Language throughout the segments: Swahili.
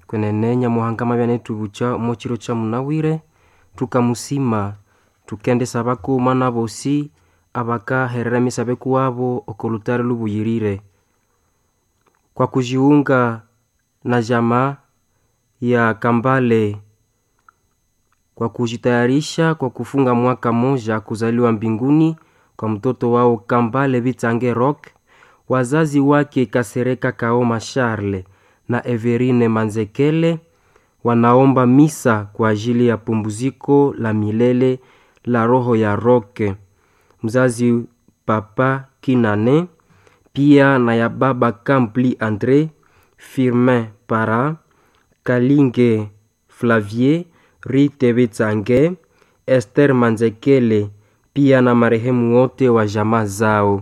kwenenenya muhangama byanetubucha mochiro cha munawire tukamusima tukendesa bakuma na bosi abakaherera misabe kuwabo okolutare lubuyirire kwa kujiunga na jamaa ya Kambale kwa kujitayarisha kwa kufunga mwaka moja kuzaliwa mbinguni kwa mtoto wao Kambale Bitange Rock, wazazi wake Kasereka Kaoma Charle na Everine Manzekele wanaomba misa kwa ajili ya pumbuziko la milele la roho ya Roke, mzazi Papa Kinane, pia na ya baba Kampli Andre Firmin Para Kalinge Flavier Rite Bitsange Esther Manzekele pia na marehemu wote wa jamaa zao.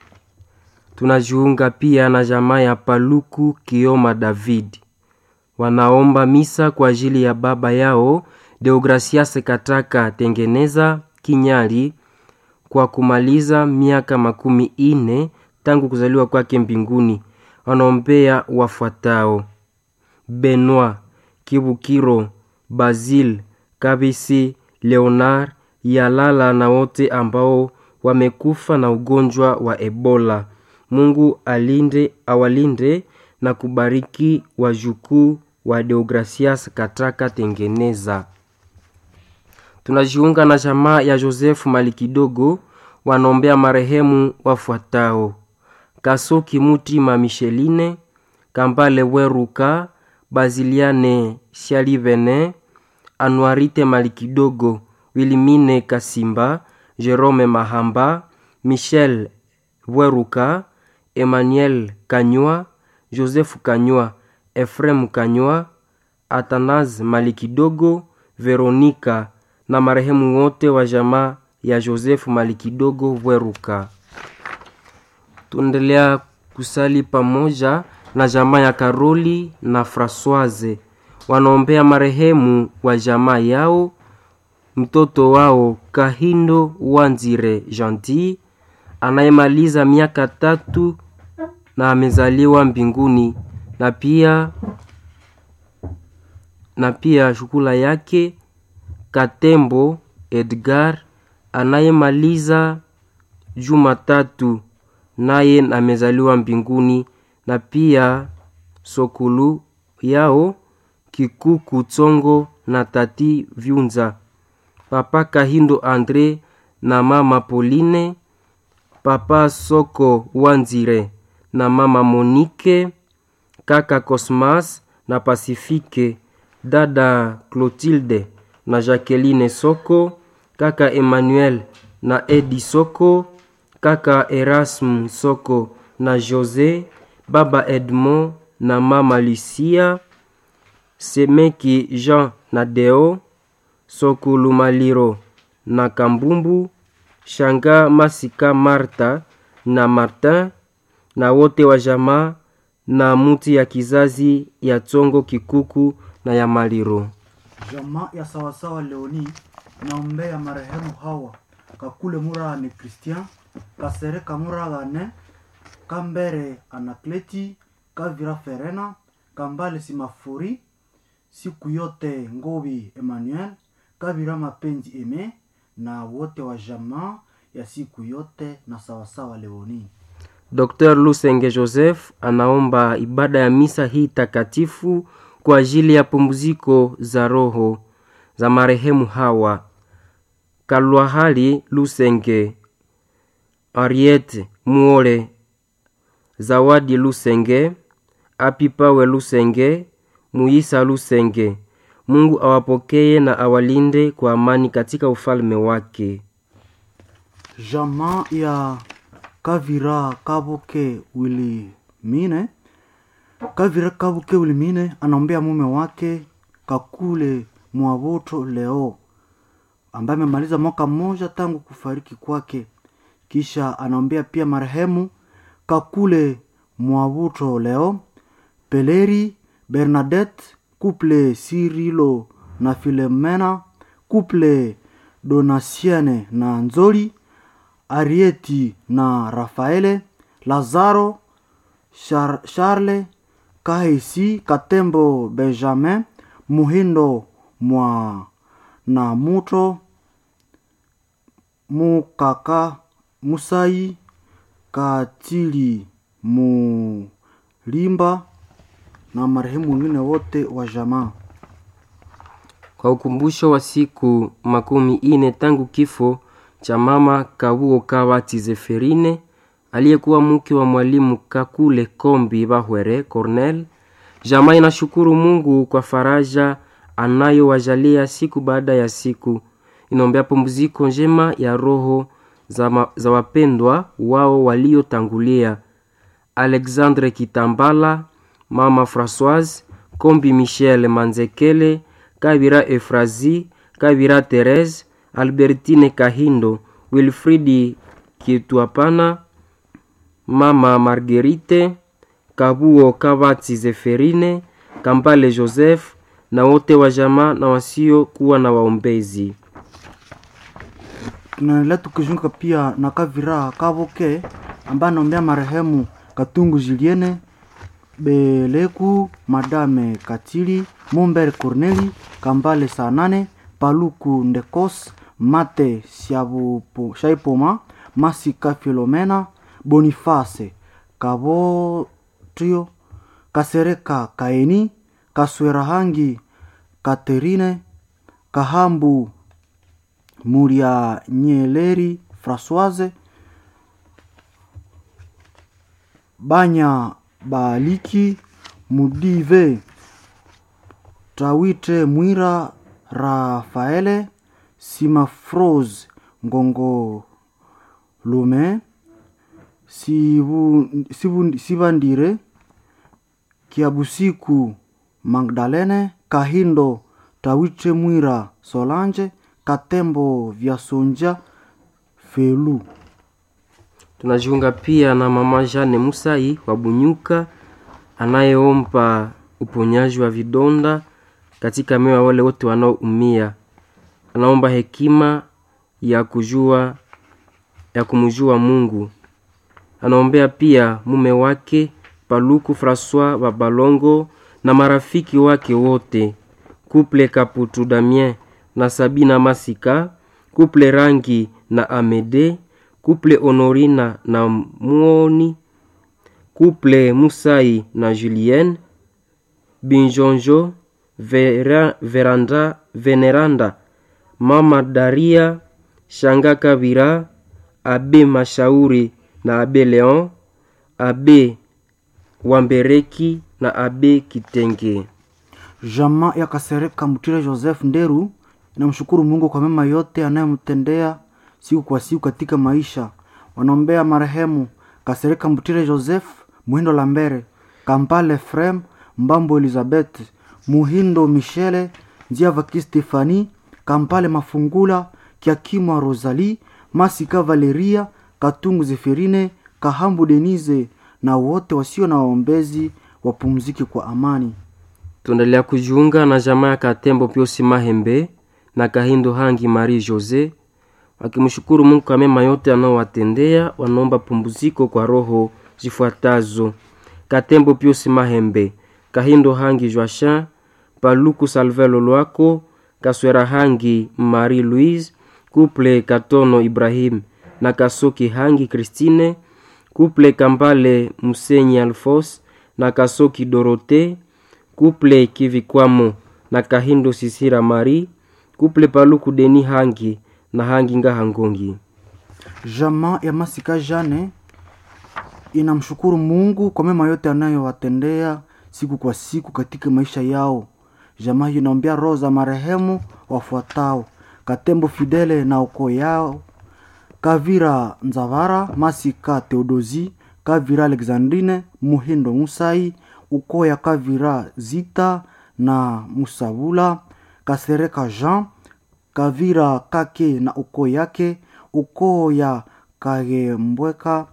Tunajiunga pia na jamaa ya Paluku Kioma David, wanaomba misa kwa ajili ya baba yao Deogracias Kataka Tengeneza Kinyali kwa kumaliza miaka makumi ine tangu kuzaliwa kwake mbinguni. Wanaombea wafuatao: Benoit Kibukiro, Basil Kabisi, Leonard Yalala na wote ambao wamekufa na ugonjwa wa Ebola. Mungu alinde awalinde na kubariki wajukuu wa Deogracias Kataka Tengeneza. Tunajiunga na jamaa ya Joseph Malikidogo wanaombea marehemu wafuatao: Kasoki Mutima Micheline, Kambale Weruka, Baziliane Shalivene, Anuarite Malikidogo, Wilimine Kasimba, Jerome Mahamba, Michel Weruka, Emmanuel Kanywa, Joseph Kanywa, Efrem Kanywa, Atanaz Malikidogo, Veronika na marehemu wote wa jamaa ya Joseph Malikidogo Weruka. Tuendelea kusali pamoja na jamaa ya Karoli na Francoise wanaombea marehemu wa jamaa yao mtoto wao Kahindo Wanzire Gentil anayemaliza miaka tatu na amezaliwa mbinguni, na pia na pia shukula yake Katembo Edgar anayemaliza Jumatatu naye amezaliwa mbinguni, na pia sokulu yao Kikuku Tsongo na tati Vyunza, papa Kahindo Andre na mama Pauline, papa Soko Wanzire na mama Monique, kaka Cosmas na Pasifike, dada Clotilde na Jacqueline Soko, kaka Emmanuel na Edi Soko, kaka Erasme Soko na Jose, baba Edmond na mama Lucia, Semeki Jean na Deo, Sokulu Maliro na Kambumbu, Shanga Masika Marta na Martin na wote wa jamaa na muti ya kizazi ya Tsongo Kikuku na ya Maliro. Jamaa ya sawasawa Leoni naombea marehemu hawa Kakule Murane Christian, Kasereka Muragane, Kambere Anakleti, Kavira Ferena, Kambale Simafuri, siku yote Ngobi Emmanuel, Kavira Mapenzi Eme na wote wa jamaa ya siku yote na sawasawa Leoni. Dr. Lusenge Joseph anaomba ibada ya misa hii takatifu kwa ajili ya pumziko za roho za marehemu hawa Kalwahali Lusenge, Ariete Muole, Zawadi Lusenge, Apipawe Lusenge, Muisa Lusenge. Mungu awapokee na awalinde kwa amani katika ufalme wake. Jamaa ya Kavira Kabuke Wilimine, Kavira Kabuke Wilimine anaombea mume wake Kakule Mwabuto leo ambaye amemaliza mwaka mmoja tangu kufariki kwake. Kisha anaombea pia marehemu Kakule Mwabuto leo, Peleri Bernadette, Couple Sirilo na Filemena, Couple Donasiene na Nzoli, Arieti na Rafaele, Lazaro, Char Charle, kahesi katembo benjamin muhindo mwa na muto mukaka musai katili mulimba na marehemu wengine wote wa jamaa kwa ukumbusho wa siku makumi ine tangu kifo cha mama kabuo kabati zeferine aliyekuwa mke wa mwalimu kakule kombi bahwere cornel jamaa inashukuru mungu kwa faraja anayowajalia siku baada ya siku inaombea pumziko njema ya roho za, ma, za wapendwa wao waliotangulia alexandre kitambala mama françoise kombi michel manzekele kabira efrazi kabira therese albertine kahindo wilfridi kitwapana mama margerite kabuo kabati zeferine kambale joseph na wote wa jamaa na wasiokuwa na waombezi tunaendelea tukizunguka pia na kavira kavoke ambaye anaombea marehemu katungu juliene beleku madame katili mumbere corneli kambale saa nane paluku ndekos mate Siabupo- shaipoma masika filomena boniface kabotrio kasereka kaeni kaswerahangi katerine kahambu muria nyeleri françoise banya baliki mudive tawite mwira rafaele simafrose ngongo lume sibu, sibu, sibandire kiabusiku magdalene kahindo tawite mwira solange katembo vyasonja felu tunajiunga pia na mama jane musai wa bunyuka anayeomba uponyaji wa vidonda katika mioyo ya wale wote wanaoumia anaomba hekima ya kujua ya kumjua mungu anaombea pia mume wake paluku francois babalongo na marafiki wake wote kuple kaputu damien na sabina masika kuple rangi na amede kuple honorina na muoni kuple musai na julienne binjonjo vera, veranda veneranda mama daria shanga kabira abe mashauri na abe leon abe wambereki na abe kitenge jama ya kasereka mutire joseph nderu inamshukuru mungu kwa mema yote anayemtendea siku kwa siku katika maisha wanaombea marehemu kasereka mutire joseph muhindo lambere kampale frem mbambo elizabeth muhindo michele njiavaki stefani kampale mafungula kiakimwa rosali masika valeria katungu zeferine kahambu denise na wote wasio na waombezi wapumzike kwa amani tuendelea kujiunga na jamaa ya katembo piosi mahembe na kahindo hangi marie jose wakimshukuru mungu kwa mema yote anaowatendea wanaomba pumbuziko kwa roho zifuatazo katembo piosi mahembe kahindo hangi joachin paluku salvelo lwako kaswera hangi marie louise kuple katono ibrahim na kasoki hangi kristine kuple kambale musenyi alfos na kasoki dorote kuple kivikwamo na kahindo sisira mari kuple paluku deni hangi na hangi ngahangongi jamaa ya masika jane inamshukuru mungu kwa mema yote anayowatendea siku kwa siku katika maisha yao jamaa hiyo inaombea roho za marehemu wafuatao katembo fidele na ukoo yao kavira nzavara masika theodosi kavira alexandrine muhindo musai ukoo ya kavira zita na musabula kasereka jean kavira kake na ukoo yake ukoo ya kagembweka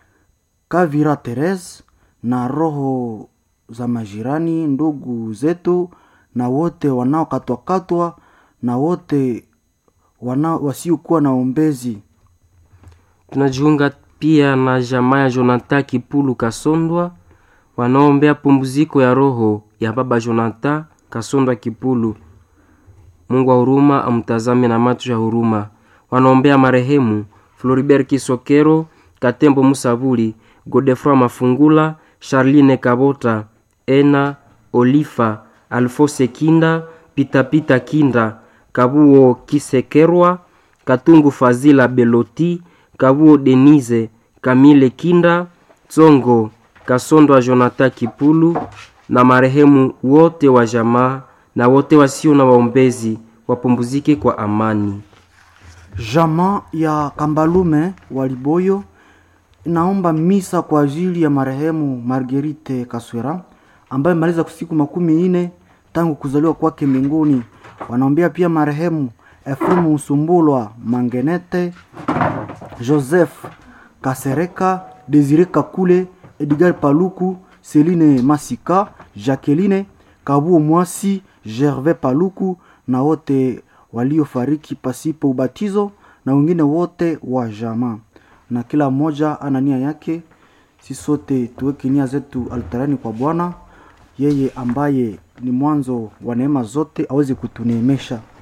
kavira teres na roho za majirani ndugu zetu na wote wanaokatwakatwa na wote wana, wasiokuwa na ombezi tunajiunga pia na jamaa ya jonathan kipulu kasondwa wanaombea pumziko ya roho ya baba Jonathan Kasondwa Kipulu. Mungu wa huruma amtazame na macho ya huruma. Wanaombea marehemu Floribert Kisokero, Katembo Musabuli, Godefroy Mafungula, Charline Kabota, Ena Olifa, Alfose Kinda, Pitapita Kinda, Kabuo Kisekerwa, Katungu Fazila Beloti, Kabuo Denise, Kamile Kinda, Tsongo Kasondwa Jonathan Kipulu na marehemu wote wa jamaa na wote wasio na waombezi wapumzike kwa amani. Jamaa ya Kambalume wa Liboyo inaomba misa kwa ajili ya marehemu Marguerite Kaswera ambaye maliza siku makumi ine tangu kuzaliwa kwake mbinguni. Wanaombea pia marehemu Efremu Usumbulwa Mangenete, Joseph Kasereka, Desire Kakule, Edgar Paluku, Celine Masika, Jacqueline Kabuo Mwasi, Gervais Paluku na wote waliofariki pasipo ubatizo na wengine wote wa jamaa, na kila mmoja ana nia yake. Si sote tuweke nia zetu altarani kwa Bwana, yeye ambaye ni mwanzo wa neema zote aweze kutuneemesha.